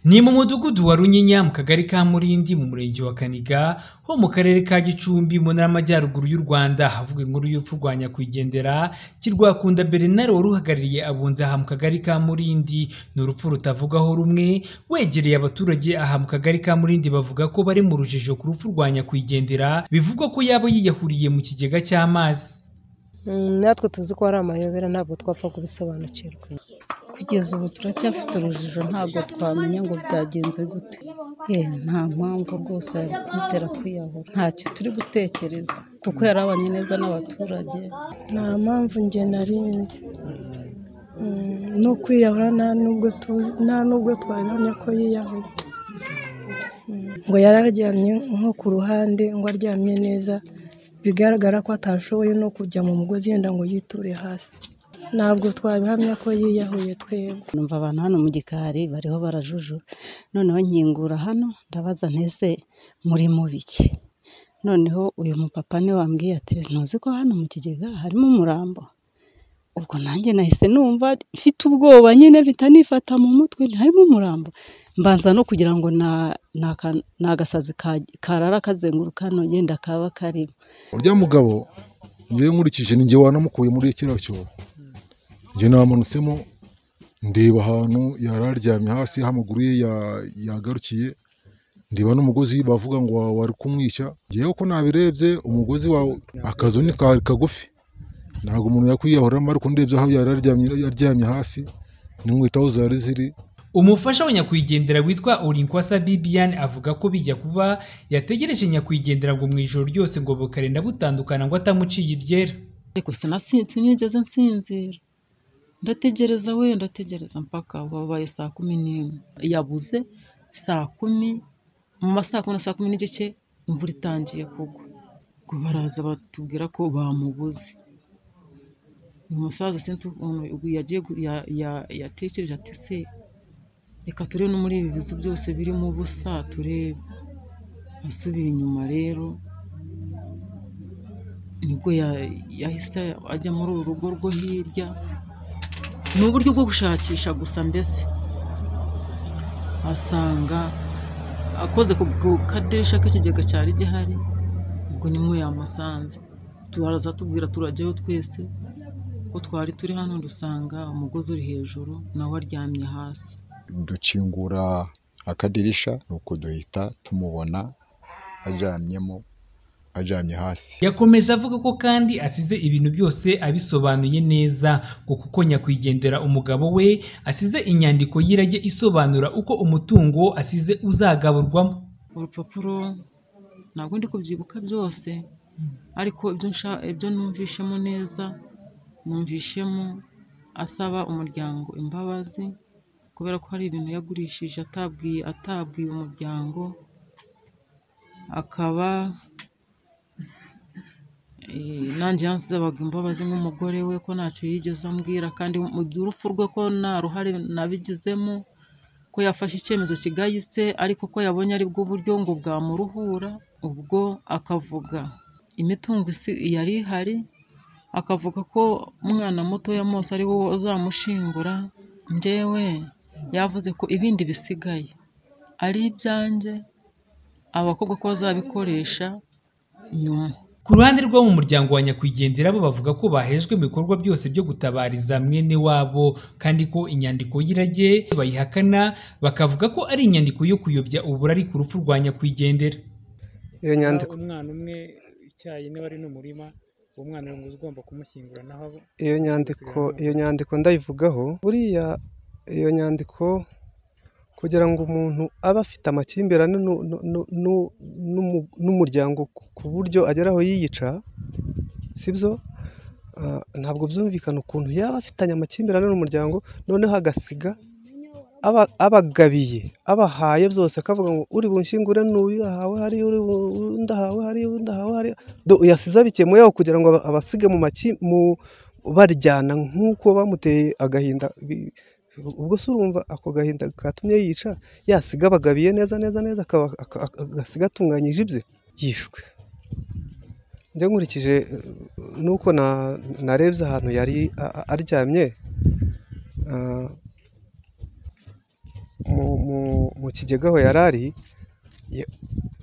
Ni mu mudugudu wa Runyinya mu kagari ka Murindi mu murenge wa Kaniga ho mu karere ka Gicumbi mu ntara y'Amajyaruguru y'u Rwanda havuga inkuru y'urupfu rwa nyakwigendera Kirwakunda Bernard wari uhagarariye abunzi aha mu kagari ka Murindi ni urupfu rutavugwaho rumwe wegereye abaturage aha mu kagari ka Murindi bavuga ko bari mu rujijo ku rupfu rwa nyakwigendera bivugwa ko yaba yiyahuriye mu kigega cy'amazi natwe tuzi ko ari amayobera ntabwo twapfa kubisobanukirwa kugeza ubu turacyafite urujijo ntabwo twamenya ngo byagenze gute ye nta mpamvu rwose kumutera kwiyahura ntacyo turi gutekereza kuko yarabanye neza n'abaturage nta mpamvu njye narinzi no kwiyahura nta nubwo twabonye ko yiyahuye ngo yararyamye nko ku ruhande ngo aryamye neza bigaragara ko atashoboye no kujya mu mugozi yenda ngo yiture hasi ntabwo twabihamya ko yiyahuye twebwe numva abantu hano mu gikari bariho barajujura noneho nkingura hano ndabaza ntese muri mubiki noneho uyu mupapa niwe wambwiye ati ntuzi ko hano mu kigega harimo umurambo ubwo nanjye nahise numva mfite ubwoba nyine bitanifata mu mutwe harimo umurambo mbanza no kugira ngo ni agasazi karara kazenguruka hano yenda kaba karimo urya mugabo ngewe nkurikije ni ngewe wanamukuye muri kiriya cyobo njye namanutsemo ndeba ahantu yari aryamye hasi aho amaguru ye yagarukiye ndeba n'umugozi bavuga ngo wari kumwica ngewe ko nabirebye umugozi wawe akazu ni kagufi ntabwo umuntu yakwiyahuramo ariko ndebye aho yari aryamye hasi n'inkweto zari ziri umufasha wa nyakwigendera witwa Urinkwasa Bibian avuga ko bijya kuba yategereje nyakwigendera ngo mu ijoro ryose ngo bukarenda butandukana ngo atamuciye iryera ariko sinasinzi nigeze nsinzira ndategereza we ndategereza mpaka wabaye saa kumi n'imwe yabuze saa kumi mu masaa kumi na saa kumi n'igice imvura itangiye kugwa ubwo baraza batubwira ko bamubuze uyu musaza sinzi ukuntu yatekereje ati se reka turebe no muri ibi bizu byose birimo ubusa turebe asubiye inyuma rero nibwo yahise ajya muri uru rugo rwo hirya ni uburyo bwo gushakisha gusa mbese asanga akoze ku kadirishya k'ikigega cyari gihari ubwo nimwe yamusanze turaza tubwira turajyayo twese ko twari turi hano dusanga umugozi uri hejuru nawe aryamye hasi ducingura akadirisha nuko duhita tumubona aryamyemo aryamye hasi yakomeje avuga ko kandi asize ibintu byose abisobanuye neza ngo kuko nyakwigendera umugabo we asize inyandiko y'irage isobanura uko umutungo asize uzagaburwamo urupapuro ntabwo ndi kubyibuka byose ariko ibyo numvishemo neza numvishemo asaba umuryango imbabazi kubera ko hari ibintu yagurishije atabwiye atabwiye umuryango akaba nanjye yansabaga imbabazi nk'umugore we ko ntacyo yigeze ambwira kandi mu urupfu rwe ko nta ruhare nabigizemo ko yafashe icyemezo kigayitse ariko ko yabonye aribwo buryo ngo bwamuruhura ubwo akavuga imitungo yari ihari akavuga ko umwana mutoya mose ari wowe uzamushingura njyewe yavuze ko ibindi bisigaye ari ibyanjye abakobwa ko bazabikoresha nyuma ku ruhande rwo mu muryango wa nyakwigendera bo bavuga ko bahejwe mu bikorwa byose byo gutabariza mwene wabo kandi ko inyandiko y'irage bayihakana bakavuga ko ari inyandiko yo kuyobya uburari ku rupfu rwa nyakwigendera iyo nyandiko umwana umwe icyayi niba ari n'umurima uwo mwana ugomba kumushyingura naho iyo nyandiko iyo nyandiko ndayivugaho buriya iyo nyandiko kugira ngo umuntu abe afite amakimbirane n'umuryango ku buryo ageraho yiyica sibyo ntabwo byumvikana ukuntu yaba afitanye amakimbirane n'umuryango noneho agasiga abagabiye abahaye byose akavuga ngo uri bunshyingure n'uyu ahawe hari undi ahawe hari undi ahawe hari yasize abikemuyeho kugira ngo abasige mu baryana nk'uko bamuteye agahinda ubwo se urumva ako gahinda katumye yica yasiga abagabiye neza neza neza agasiga atunganyije ibye yishwe njya nkurikije nuko narebye ahantu yari aryamye mu- mu- mu kigega aho yari ari ya-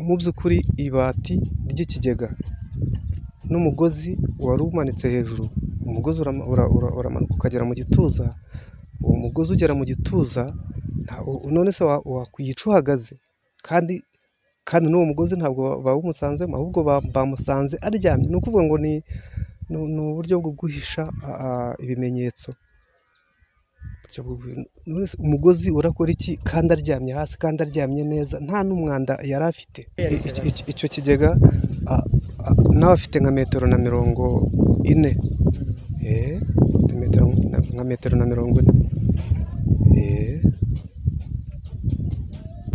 mu by'ukuri ibati ry'ikigega n'umugozi wari umanitse hejuru umugozi urama- ura- ura- uramanuka ukagera mu gituza uwo mugozi ugera mu gituza nta- u- none se wa- wakwica uhagaze kandi kandi n'uwo mugozi ntabwo ba- bawumusanzemo ahubwo ba- bamusanze aryamye ni ukuvuga ngo ni ni- ni uburyo bwo guhisha a- a, ibimenyetso uburyo bwo guhi- none se umugozi urakora iki kandi aryamye hasi kandi aryamye neza nta n'umwanda yari afite I- iki- iki- icyo kigega a- a- nawe afite nka metero na mirongo ine Eh, afite metero nka- nka metero na mirongo ine Eh,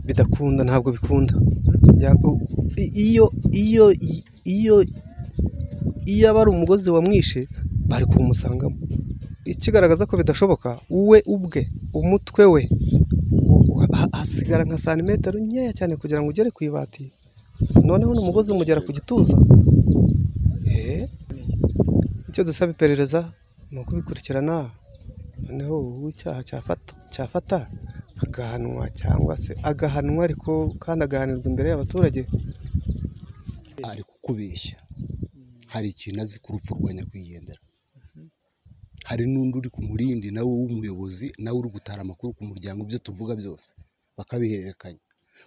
bidakunda ntabwo bikunda Ya- u- i- iyo iyo i- iyo iyo aba ari umugozi wamwishe bari kuwumusangamo ikigaragaza ko bidashoboka we ubwe umutwe we u- u- ha- hasigara nka santimetero nkeya cyane kugira ngo ugere ku ibati noneho n'umugozi umugera ku gituza Eh, icyo dusaba iperereza ni ukubikurikirana noneho uw'icyaha cyafata cyafata agahanwa cyangwa se agahanwa ariko kandi agahanirwa imbere y'abaturage ari kukubeshya hari ikintu azi ku rupfu rwa nyakwigendera hari n'undi uri ku murindi nawe w'umuyobozi nawe uri gutara amakuru ku muryango ibyo tuvuga byose bakabihererekanya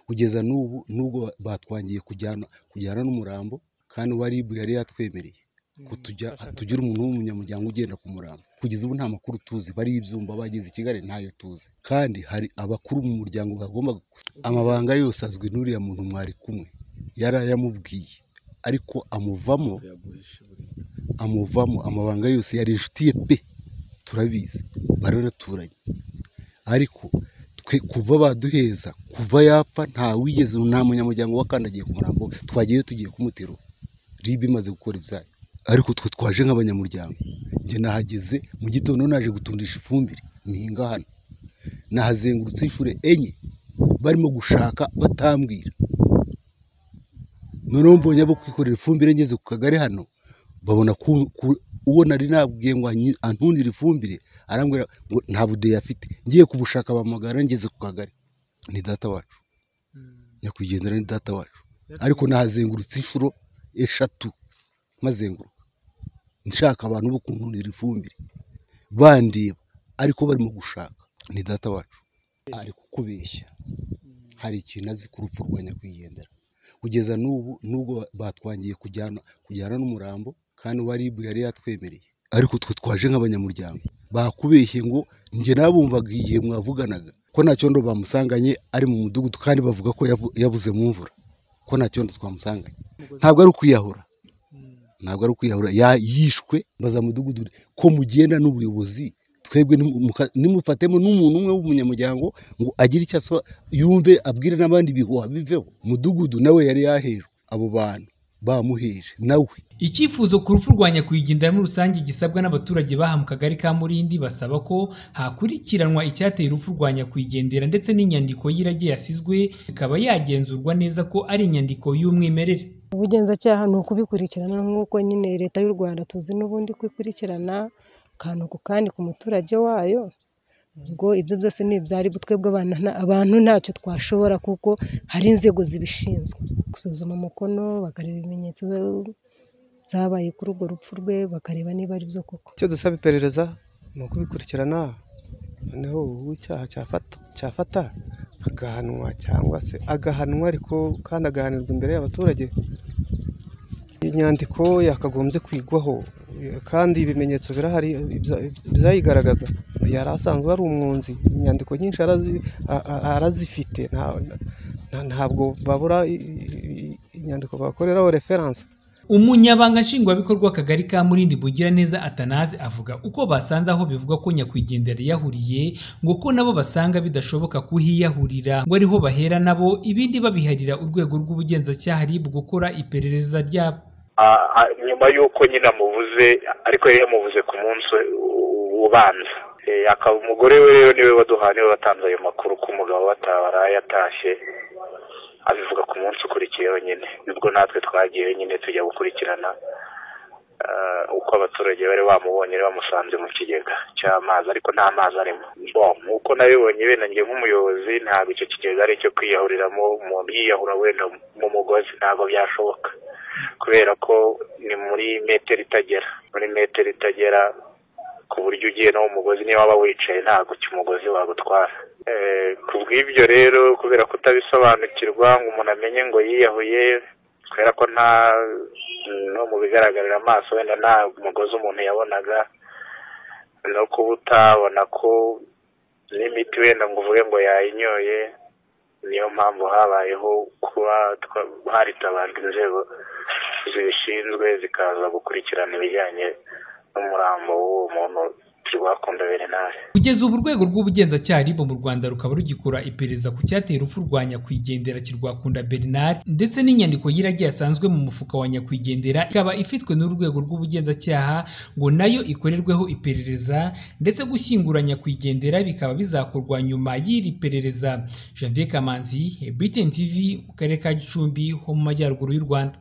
kugeza n'ubu n'ubwo ba- batwangiye kujyana kujyana n'umurambo kandi uwa ribu yari yatwemereye ko tujya tugira umuntu w'umunyamuryango ugenda ku murambo kugeza ubu nta makuru tuzi bari ibyumba bageze i kigali ntayo tuzi kandi hari abakuru mu muryango bagomba gusa- amabanga yose azwi n'uriya muntu mwari kumwe yari ayamubwiye ariko amuvamo amuvamo amabanga yose yari inshuti ye pe turabizi baranaturanye ariko twe kuva baduheza kuva yapfa nta wigeze nta munyamuryango wakandagiye ku murambo we. twagiyeyo tugiye kumutera ribe imaze gukora ibyayo ariko twe twaje nk'abanyamuryango njye nahageze mu gitondo naje gutundisha ifumbire mihinga hano nahazengurutse inshuro enye barimo gushaka batambwira noneho mbonye abo kwikorera ifumbire ngeze ku kagari hano babona ku- ku- uwo nari nabwiye ngo anyi- antundire ifumbire arambwira ngo nta budeyi afite ngiye kubushaka bampamagara ngeze ku kagari ni data wacu nyakwigendera ni data wacu ariko nahazengurutse inshuro eshatu mazenguruka nshaka abantu bo kuntundira ifumbire bandeba ariko barimo gushaka ni data wacu ari kukubeshya hari ikintu azi ku rupfu rwa nyakwigendera kugeza n'ubu n'ubwo batwangiye kujyana kujyana n'umurambo kandi uwa ribu yari yatwemereye ariko twe twaje nk'abanyamuryango bakubeshye ngo njye nabumvaga igihe mwavuganaga ko nta cyondo bamusanganye ari mu mudugudu kandi bavuga ko yavu- yabuze mu mvura ko nta cyondo twamusanganye ntabwo ari ukwiyahura ntabwo ari ukwiyahura ya- yishwe mbaza mudugudu ko mugenda n'ubuyobozi twebwe nimu- muka- nimufatemo n'umuntu umwe w'umunyamuryango ngo agire icyo asaba yumve abwire n'abandi ibihuha biveho mudugudu nawe yari yahejwe abo bantu bamuheje nawe Icyifuzo ku rupfu rwa nyakwigendera muri rusange gisabwa n'abaturage baha mu kagari ka Murindi basaba ko hakurikiranwa icyateye urupfu rwa nyakwigendera ndetse n'inyandiko y'irage yasizwe ikaba yagenzurwa neza ko ari inyandiko y'umwimerere. ubugenzacyaha ni ukubikurikirana nk'uko nyine leta y'u rwanda tuzi n'ubundi ko ikurikirana akantu ku kandi ku muturage wayo ubwo ibyo byose ni ibyari twebwe abana nta- abantu ntacyo twashobora kuko hari inzego zibishinzwe gusuzuma umukono bakareba ibimenyetso zabaye kuri urwo rupfu rwe bakareba niba ari byo koko icyo dusaba iperereza ni ukubikurikirana noneho uw'icyaha cyafata cyafata agahanwa cyangwa se agahanwa ariko kandi agahanirwa imbere y'abaturage inyandiko yakagombye kwigwaho eh, kandi ibimenyetso birahari ibya- byayigaragaza yari asanzwe ari umwunzi inyandiko nyinshi arazi- a- a- arazifite nta- nta- ntabwo babura i- i- i- inyandiko bakoreraho referanse Umunyabanga nshingwabikorwa w'akagari ka Murindi Mugiraneza Atanaze avuga uko basanze aho bivugwa ko nyakwigendera yahuriye ngo ko nabo basanga bidashoboka kuhiyahurira ngo ariho bahera nabo ibindi babiharira urwego rw'ubugenzacyaha RIB gukora iperereza ryabo. Ah, ah, nyuma y'uko nyine amubuze ariko yari yamubuze ku munsi u- ubanza Eh, akaba umugore we rero niwe waduhaye niwe watanze ayo makuru ko umugabo we ata- waraye atashye abivuga ku munsi ukurikiyeho nyine nibwo natwe twagiyeyo nyine tujya gukurikirana uko abaturage bari bamubonye bamusanze mu kigega cy'amazi ariko nta mazi arimo nk'uko nabibonye wenda njye nk'umuyobozi ntabwo icyo kigega ari icyo kwiyahuriramo umuntu yiyahura wenda mu mugozi ntabwo byashoboka kubera ko ni muri metero itagera muri metero itagera ku buryo ugiye no mu mugozi niba waba wicaye ntabwo umugozi wagutwara ku bw'ibyo rero kubera kutabisobanukirwa ngo umuntu amenye ngo yiyahuye kubera ko nta no mu bigaragarira amaso wenda nta mugozi umuntu yabonaga no kuba utabona ko n'imiti wenda ngo uvuge ngo yayinyoye niyo mpamvu habayeho kuba haritabajwe inzego zibishinzwe zikaza gukurikirana ibijyanye n'umurambo w'uwo muntu kugeza ubu urwego rw'ubugenzacyaha ribo mu rwanda rukaba rugikora iperereza ku cyateye urupfu rwa nyakwigendera kirwakunda bernard ndetse n'inyandiko y'iragi yasanzwe mu mufuka wa nyakwigendera ikaba ifitwe n'urwego rw'ubugenzacyaha ngo nayo ikorerweho iperereza ndetse gushyingura nyakwigendera bikaba bizakorwa nyuma y'iri perereza janvier kamanzi btn tv mu karere ka gicumbi ho mu majyaruguru y'u rwanda